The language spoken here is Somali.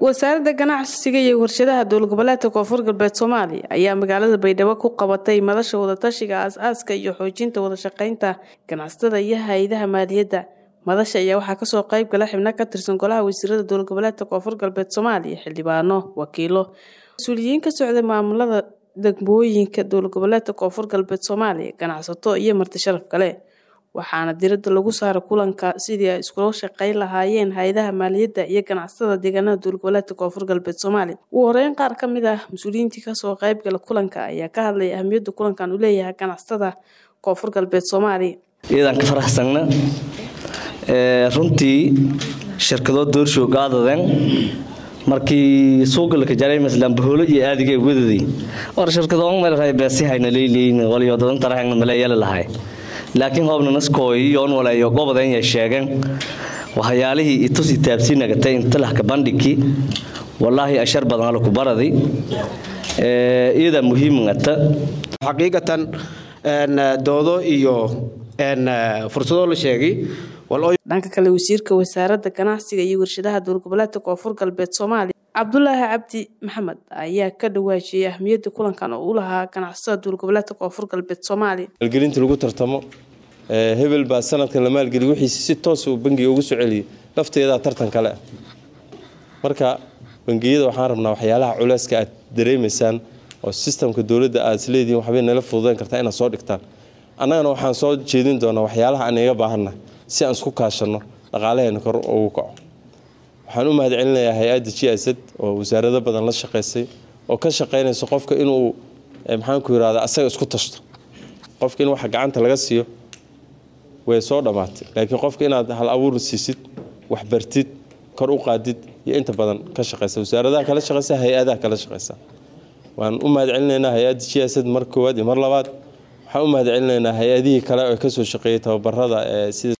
wasaaradda ganacsiga iyo warshadaha dowlad goboleedka koonfur galbeed soomaaliya ayaa magaalada baydhabo ku qabatay madasha wadatashiga aas-aaska iyo xoojinta wadashaqeynta ganacsatada iyo hay-adaha maaliyadda madasha ayaa waxaa kasoo qeyb gala xibno ka tirsan golaha wasiirada dowlad goboleedka koonfur galbeed soomaaliya xildhibaano wakiilo mas-uuliyiin ka socda maamulada degmooyinka dowlad goboleedka koonfur galbeed soomaaliya ganacsato iyo marti sharaf kale waxaana diradda lagu saara kulanka sidii ay iskula shaqeyn lahaayeen hay-adaha maaliyadda iyo ganacsatada deegaanada dowlad goboleedka koonfur galbeed soomaaliya ugu horeyn qaar ka mid ah mas-uuliyiintii kasoo qeybgala kulanka ayaa ka hadlaya ahamiyadda kulankan uu leeyahay ganacsatada koonfur galbeed soomaaliya iyadaan ka faraxsanna runtii shirkado doorshow qaadaden markii suugalka jareemaslan baholo iyo aadiga wadadii war shirkado meel beesi hayna leeyleeyin waliyo dadan tarahayna maleeyala lahay laakiin hoobna naskooyi yoon waleeyo gobodan ya sheegeen waxyaalihii itus itaabsi nagatay intalahka bandhigi wallaahi ashar badan ala ku baradi iyada muhiimngata xaqiiqatan doodo iyo fursado la sheegay dhanka kale wasiirka wasaaradda ganacsiga iyo warshadaha dowlad goboleedka koonfur galbeed soomaaliya cabdulaahi cabdi maxamed ayaa ka dhawaajiyey ahmiyadda kulankan oo u lahaa ganacsatada dowlad goboleedka koonfur galbeed soomaaliya maalgelinta lagu tartamo hebel baa sanadkan la maalgeliy wixiisi si toos uu bangiga ugu soo celiyey lafteedaa tartan kale ah marka bangiyada waxaan rabnaa waxyaalaha culeyska aad dareemaysaan oo sistamka dowladda aad isleedihiin waxbay nala fududeyn kartaa inaad soo dhigtaan annagana waxaan soo jeedin doonaa waxyaalaha aan iga baahanna si aan isku kaashanno dhaqaalaheena kor ugu kaco waxaan u mahad celinayaa hay-adda g s d oo wasaarado badan la shaqaysay oo ka shaqaynayso qofka inuu maxaanku yirahda asaga isku tashto qofka in waxa gacanta laga siiyo way soo dhammaatay laakiin qofka inaad hal abuur siisid waxbartid kor u qaadid iyo inta badan ka shaqaysa wasaaradaha kala shaqaysa hay-adaha kala shaqaysa waan u mahad celinaynaa hay-adda g s d mar koowaad iyo mar labaad waxaan u mahad celinaynaa hay-adihii kale oo kasoo shaqeeyay tababarada sida